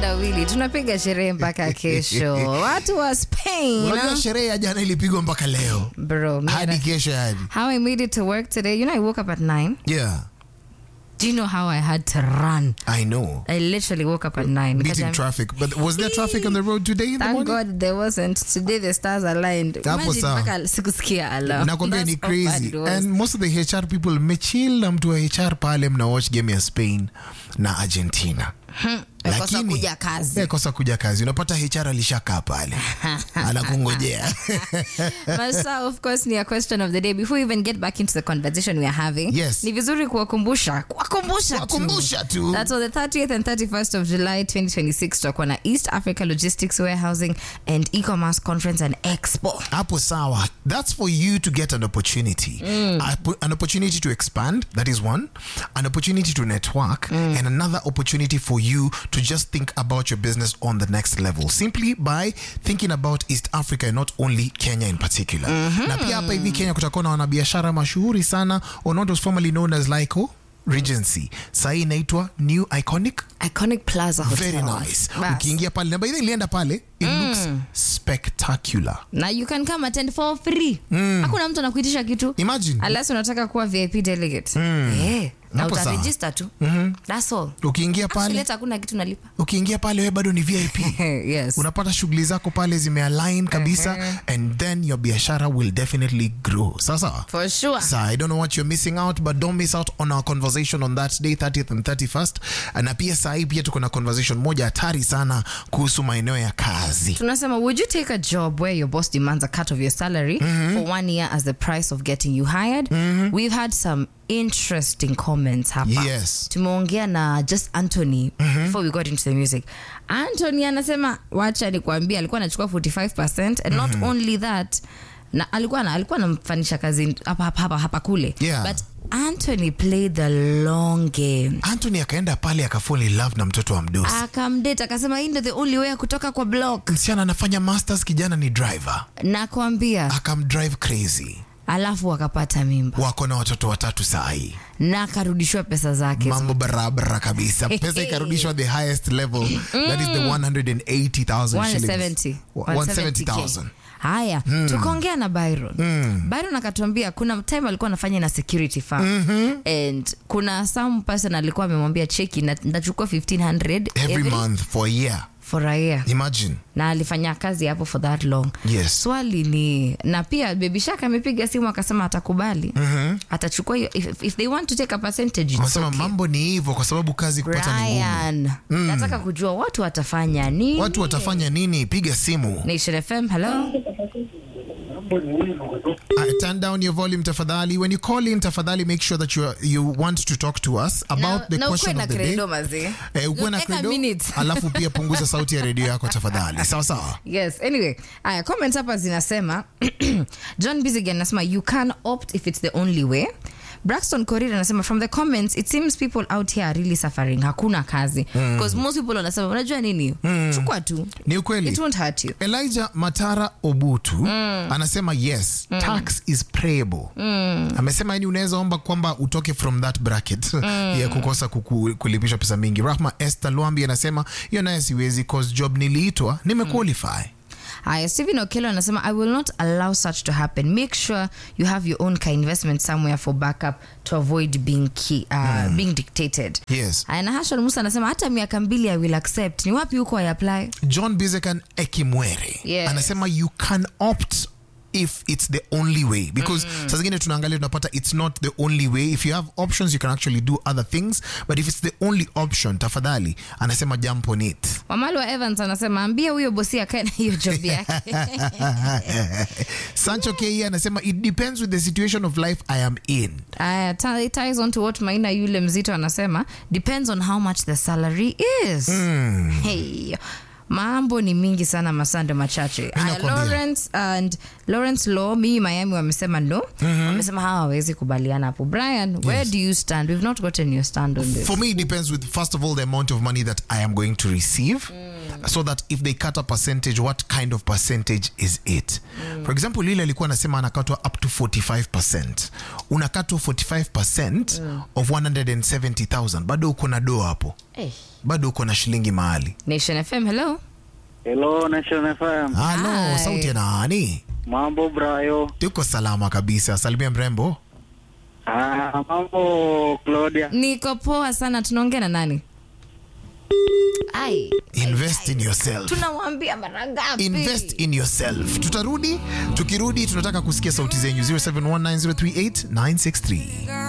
kitendawili tunapiga sherehe mpaka kesho watu wa spain unajua sherehe ya jana ilipigwa mpaka leo bro me hadi and- kesho hadi how i made it to work today you know i woke up at 9 yeah do you know how i had to run i know i literally woke up at 9 beating Nikajam- traffic but was there traffic on the road today in the Thank morning God there wasn't. Today the stars aligned. Hapo Imagine sawa. mpaka sikusikia alarm. nakwambia ni That's how bad crazy it was. and most of the hr people mmechill na mtu wa hr pale mna watch game ya spain na argentina Wakosa kuja kazi. Eh, kosa kuja kazi unapata hr alishakaa pale anakungojea But so, of course ni a question of the day before we even get back into the conversation we are having Yes. ni vizuri kuwakumbusha kuwakumbusha tu. Kuwakumbusha tu. That's on the 30th and 31st of July 2026 tutakuwa na East Africa Logistics Warehousing and E-commerce Conference and Expo hapo sawa that's for you to get an opportunity A- an opportunity to expand that is one an opportunity to network and another opportunity for you to just think about your business on the next level simply by thinking about east africa and not only kenya in particular na pia hapa hivi kenya kutakuwa na wanabiashara mashuhuri sana or not was formerly known as lico regency sahii inaitwa new iconic Iconic Plaza Hotel. very nice Bas. ukiingia pale na by the way ilienda pale it looks spectacular na you can come attend for free hakuna mtu anakuitisha kitu imagine unless unataka kuwa vip delegate eh, na Hapo sawa. utaregister tu that's all ukiingia Actually, pale hata hakuna kitu nalipa ukiingia pale we bado ni vip yes unapata shughuli zako pale zimealign kabisa and then your biashara will definitely grow sasa for sure So I don't know what you're missing out, but don't miss out on our conversation on that day 30th and 31st. Na pia saa hii pia tuko na conversation moja hatari sana kuhusu maeneo ya kazi. tunasema would you take a job where your boss demands a cut of your salary for one year as the price of getting you hired we've had some interesting comments hapa Yes. tumeongea na just anthony before we got into the music anthony anasema wacha nikuambia alikuwa anachukua 45 and not only that na alikuwa na, alikuwa anamfanisha kazi hapa hapa hapa, hapa kule Yeah. but anthony played the long game Anthony akaenda pale akafall in love na mtoto wa mdosi. akamdate akasema hii ndo the only way ya kutoka kwa block Msichana anafanya masters, kijana ni driver. nakwambia Akamdrive crazy. alafu akapata mimba Wako na watoto watatu saa hii. na akarudishiwa pesa zake mambo barabara kabisa pesa ikarudishwa the highest level that is the 180,000 shillings 170 170,000 haya tukaongea na byron byron akatuambia kuna time alikuwa anafanya na security firm and kuna some person alikuwa amemwambia cheki na- ndachukua 1500 every month for a year for a year imagine na alifanya kazi hapo for that long Yes. swali ni na pia baby shaka amepiga simu akasema atakubali atachukua hiyo if, if they want to take a percentage it's wanasema okay. mambo ni hivyo kwa sababu kazi kupata ni ngumu Brian, nataka kujua watu watafanya nini watu watafanya nini piga simu Nation FM, hello. Uh, turn down your volume tafadhali when you call in tafadhali make sure that you, are, you want to talk to us about the na question ukuwe of na the day credo mazee. Eh, ukuwe na Eka credo minute. alafu pia punguza sauti ya redio yako tafadhali sawa sawa yes anyway aya comment hapa zinasema john bizigan anasema you can opt if it's the only way braxton korir anasema from the comments it seems people out here are really suffering hakuna kazi because most people wanasema unajua nini chukua tu ni ukweli it won't hurt you elijah matara obutu anasema yes tax is prayable amesema yani unaweza omba kwamba utoke from that bracket ya kukosa kuku, kulipishwa pesa mingi rahma esther lwambi anasema hiyo naye siwezi cause job niliitwa nimequalify haya stephen okelo anasema i will not allow such to happen make sure you have your own ka investment somewhere for backup to avoid being, key, uh, being dictated yes Aya, na hashon musa anasema hata miaka mbili i will accept ni wapi huko i apply john bizekan ekimwere Yes. anasema you can opt if it's the only way because saa zingine tunaangalia tunapata it's not the only way if you have options you can actually do other things but if it's the only option tafadhali anasema jump on it wamali wa evans anasema ambia huyo bosi akae na hiyo job yake sancho ke anasema it depends with the situation of life i am in Aya, ta- it ties on to what maina yule mzito anasema depends on how much the salary is hey. mambo ni mingi sana masando machache Aya, nakwambia. lawrence and lawrence law mimi miami wamesema no wamesema hawa hawawezi kubaliana hapo brian where do you stand we've not gotten your stand on this for me it depends with first of all the amount of money that i am going to receive so that if they cut a percentage what kind of percentage is it for example lile alikuwa anasema anakatwa up to 45 unakatwa 45 of 170000 bado uko na doa hapo Eh. bado uko na shilingi mahali nation fm hello Hello Nation FM. halo Hi. sauti ya nani Mambo Brayo. tuko salama kabisa salimia mrembo Ah, mambo Claudia. niko poa sana tunaongea na nani ai invest in yourself tunawambia mara ngapi invest in yourself tutarudi tukirudi tunataka kusikia sauti zenyu 0719038963